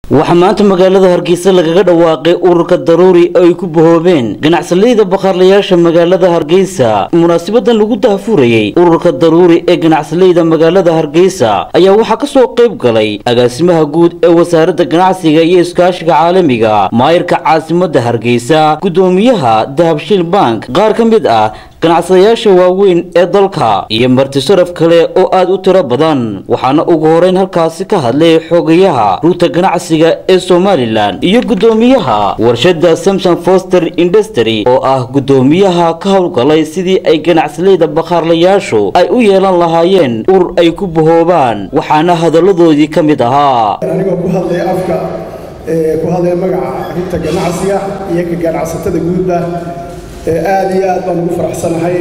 waxaa maanta magaalada hargeysa lagaga dhawaaqay ururka daruuri oo ay ku bahoobeen ganacsalayda bakhaarlayaasha magaalada hargeysa munaasabadan lagu daahfurayey ururka daruuri ee ganacsalayda magaalada hargeysa ayaa waxaa kasoo qayb galay agaasimaha guud ee wasaaradda ganacsiga iyo iskaashiga caalamiga maayirka caasimada hargeysa gudoomiyaha dahabshiil bank qaar ka mid ah ganacsadayaasha waaweyn ee dalka iyo marti sharaf kale oo aad u tiro badan waxaana ugu horeyn halkaasi ka hadlay xogayaha ruuta ganacsiga ee somalilan iyo gudoomiyaha warshada samson foster industry oo ah gudoomiyaha ka howlgalay sidii ay ganacsalayda bakhaarlayaashu ay u yeelan lahaayeen urur ay ku bahoobaan waxaana hadalladoodii ka mid ahaa anigoo ku hadlaya afka ku hadlaya magaca rinta ganacsiga iyo ka ganacsatada guudba aad iyo aad baan ugu faraxsanahay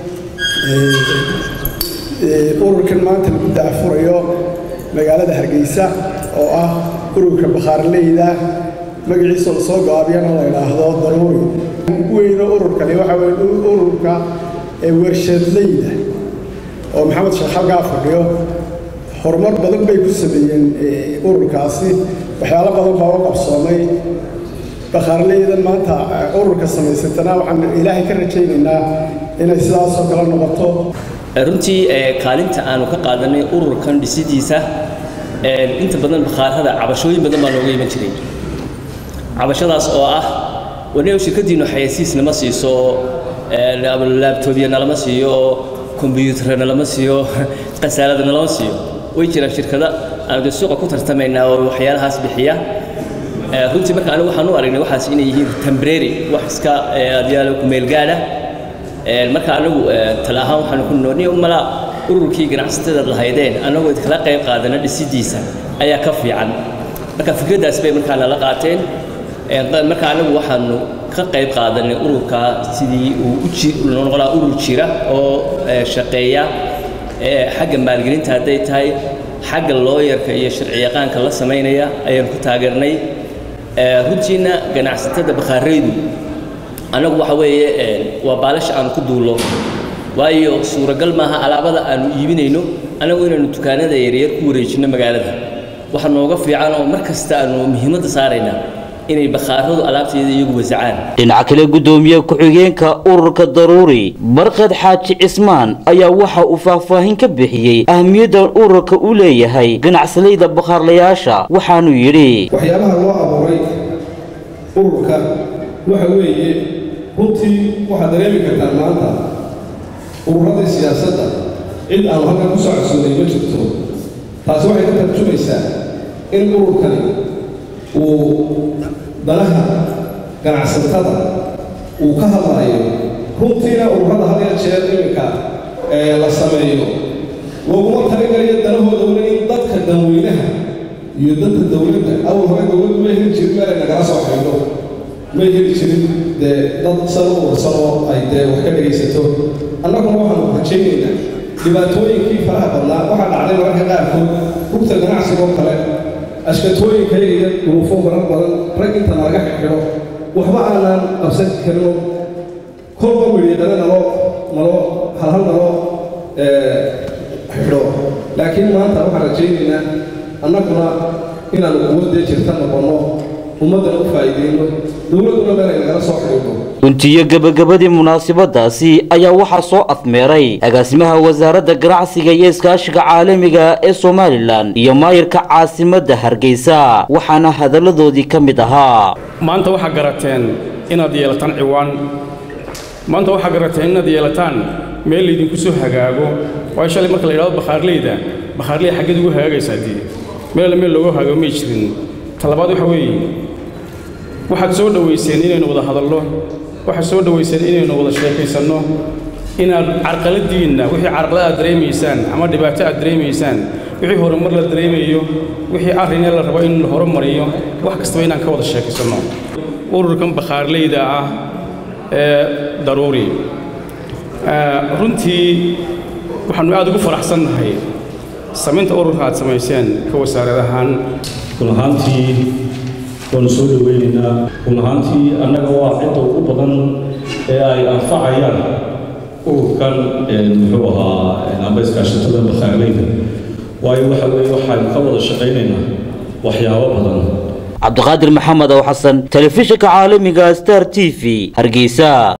ururkan maanta lagu daafurayo magaalada hargeysa oo ah ururka bakhaarleyda magaciisa lasoo gaabiyana la idhaahdo daruuri weyno ururkani waxa weye ururka warshadleyda oo maxamed sheekh halkaa fadhiyo horumar badan bay ku sameeyeen ururkaasi waxyaalo badan baa u qabsoomay bakhaarleydan maanta ururka samaysatana waxaan ilaahay ka rajaynaynaa inay sidaasoo kale noqoto runtii kaalinta aanu ka qaadanay ururkan dhisidiisa inta badan bakhaarada cabashooyin badan baa looga iman jiray cabashadaas oo ah waniw shirkadiinu xayasiis nama siiso laabtobya nalama siiyo kombyuutarra nalama siiyo qasaalada nalama siiyo way jiraan shirkada aanu de suuqa ku tartamaynaa oo waxyaalahaas bixiya runtii marka anigu waxaan u aragnay waxaas inay yihiin tembrary wax iska adyaalo kumeelgaadha marka anagu tala ahaan waxaanu ku nooni mala ururkii ganacsatada lahaydeen annagoo kala qayb qaadana dhisidiisa ayaa ka fiican marka fikraddaas bay markaa nala qaateen marka anagu waxaanu ka qayb qaadanay ururka sidii uu u noqonaa urur jira oo shaqeeya xagga maalgelinta hadday tahay xagga looyarka iyo sharciyaqaanka la samaynaya ayaan ku taageernay runtiina ganacsatada bakhaaraydu annagu waxa weeye waa baalasha aanu ku duullo waayo suuragal maaha alaabada aanu iibinayno annagu inaanu dukaanada yaryar ku wareejinno magaalada waxa nooga fiican oo mar kasta aanu muhiimadda saaraynaa inay bakhaaradu alaabteeda iyagu wasacaan dhinaca kale gudoomiye ku-xigeenka ururka daruuri barkad xaaji cismaan ayaa waxa uu faahfaahin ka bixiyey ahmiyadda ururka u leeyahay ganacsalayda bakhaarlayaasha waxaanuu yidhi waxyaabaha loo abuuray ururka waxa weeye runtii waxaad dareemi kartaan maanta ururada siyaasadda cid aanu halkan ku soo codsoonay ma jirto taasi waxay ka tarjumaysaa in ururkani uu danaha ganacsatada uu ka hadlayo runtiina ururada had ya jeer iminka ee la sameeyo looguma talagalayo danahooda weli in dadka danweynaha iyo dadka dowladda awal hore dowladdu may heli jirin meelay nagala soo xidho may heli jirin dee dad san u ursan oo ay dee wax ka dhegaysato annaguna waxaanu rajaynaynaa dhibaatooyinkii faraha badnaa waxaa dhacday mararka qaarkood rugta ganacsiga oo kale ashkatooyinkayga iyo duruufo marar badan rag inta nalaga xidho waxba aanaan qabsan karino kolba midhiidhana naloo naloo halhal naloo xidho laakiin maanta waxaan rajaynaynaa annaguna inaanu quwaddee jirta noqonno ummaddana u faa'iideyno dowladduna meel ay nagala soo xidhiidho guntiyo gebagabadii munaasabadaasi ayaa waxaa soo afmeeray agaasimaha wasaaradda ganacsiga iyo iskaashiga caalamiga ee somalilan iyo maayirka caasimadda hargeysa waxaana hadalladoodii ka mid ahaa maanta waxaa garateen inaad yeelataan ciwaan maanta waxaa garateen inaad yeelataan meel laydinku soo hagaago waayo shalay marka la yidhahdo bakhaarleyda bakhaarleyda xaggeed ugu hagaagaysaa dii meel meel loogu hagaago may jirin talabaad waxa weeye waxaad soo dhowayseen inaynu wada hadallo waxaad soo dhowayseen inaynu wada sheekaysanno inaad carqaladiinna wixii carqalad aad dareemaysaan ama dhibaato aad dareemaysaan wixii horumar la dareemayo wixii arrinee la rabo in la horumariyo wax kastaba inaan ka wada sheekaysanno ururkan bakhaarleyda ah ee daruuri runtii waxaannu aad ugu faraxsannahay samaynta ururka aad samayseen ka wasaarad ahaan run ahaantii waanu soo dhoweynaynaa run ahaantii annaga waa cidda ugu badan ee ay anfacayaan ururkan muxuu ahaa amba iskaashatada bakhaarleyda waayo waxa weeye waxaynu ka wada shaqaynaynaa waxyaabo badan cabdiqaadir maxamed ow xasan telefishinka caalamiga star t v hargeysa